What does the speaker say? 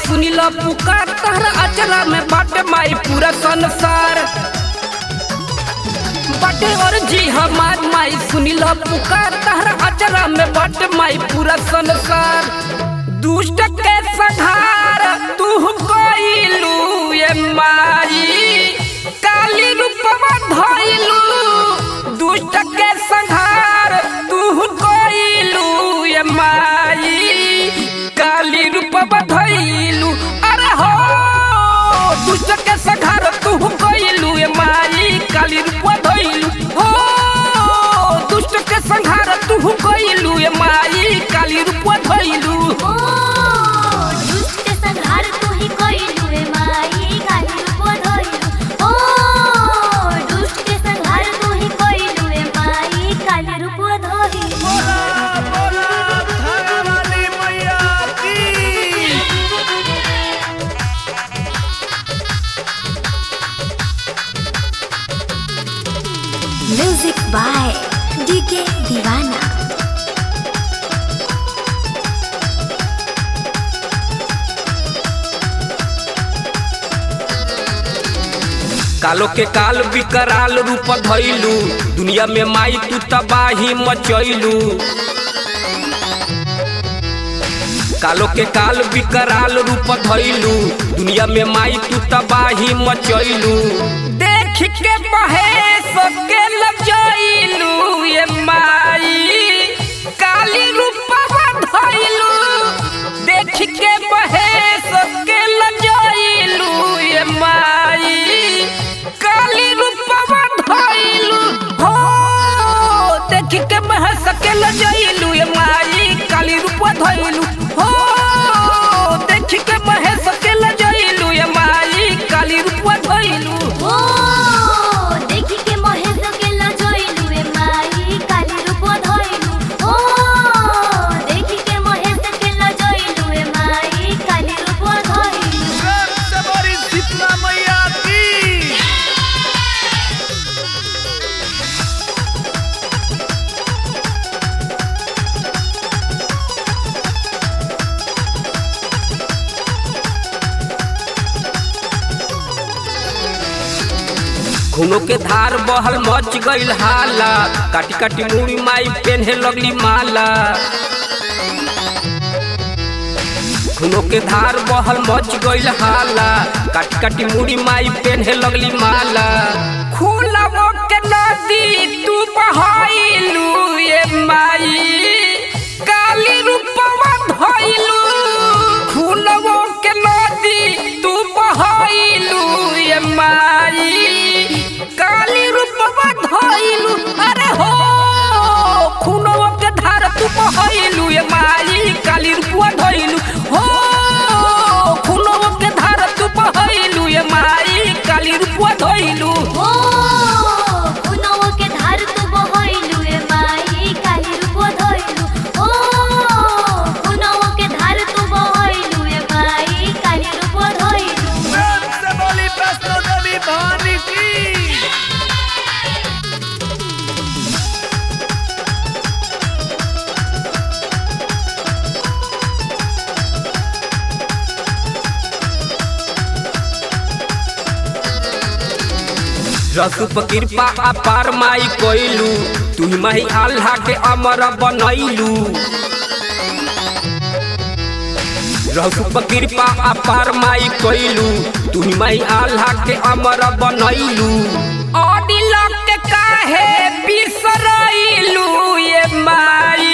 सुनी लो पुकार तहरा अचरा में बाटे माई पूरा संसार बाटे और जी हमार माई सुनी लो पुकार तहरा अचरा में बाटे माई पूरा संसार दुष्ट के संहार तू कोइलू ये माई काली रूपवा धइलू दुष्ट के संहार तू कोइलू ये माई काली रूपवा धइलू अरे हो दुष्ट के संहार तू कोइलू ये माई काली रूपवा धइलू हो दुष्ट के संहार तू कोइलू ये माई काली रूपवा धइलू ओ दुष्ट संहार तू ही कइलू रे माई काली रूप धइलू ओ दुष्ट संहार तू ही कइलू रे माई काली रूप धइलू बोला बोला थाने वाली मैया की म्यूजिक बाय डीके दीवाना कालो के काल विकराल रूप धइलू दुनिया में माई तू तबाही मचैलू कालो के काल विकराल रूप धइलू दुनिया में माई तू तबाही मचैलू देख के बहे सके लजैलू ये माई काली रूपवा धइलू देख के बहे सके लजैलू ये माई काली रूपवा धइलू हो देख के बहे सके लजैलू ये माई काली रूपवा धइलू हो देख के बहे सके लजैलू ये माई काली रूपवा धइलू ओ देखि के महेश के लजइलू रे माई काली रूप धइलू ओ देखि के महेश के लजइलू रे माई काली रूप धइलू सबसे बड़ी शीतला मैया की खूनों के धार बहल मच गईल हाला काटी काटी मुड़ी माई पेन्हे लगली माला खूनों के धार बहल मच गईल हाला काटी काटी मुड़ी माई पेन्हे लगली माला खूलवो के नदी तू बहाइलू ये माई काली रूपवा धइलू खूलवो के नदी तू बहाइलू ये माई काली रूपवा धइलू अरे हो खूनवा के धार तू बहाइलू ये माई काली रूपवा धइलू हो खूनवा के धार तू बहाइलू ये माई काली रूपवा धइलू ओ कुनवा के धार तू बहइलू रे माई काली रूप धइलू ओ कुनवा के धार तू बहइलू रे माई काली रूप धइलू सबसे बड़ी वैष्णो देवी भवानी की रसूप कृपा अपार माई कोइलू तू ही माही आल्हा के अमर बनैलू रसूप कृपा अपार माई कोइलू तू ही माही आल्हा के अमर बनैलू अदिल के काहे बिसरैलू ये माई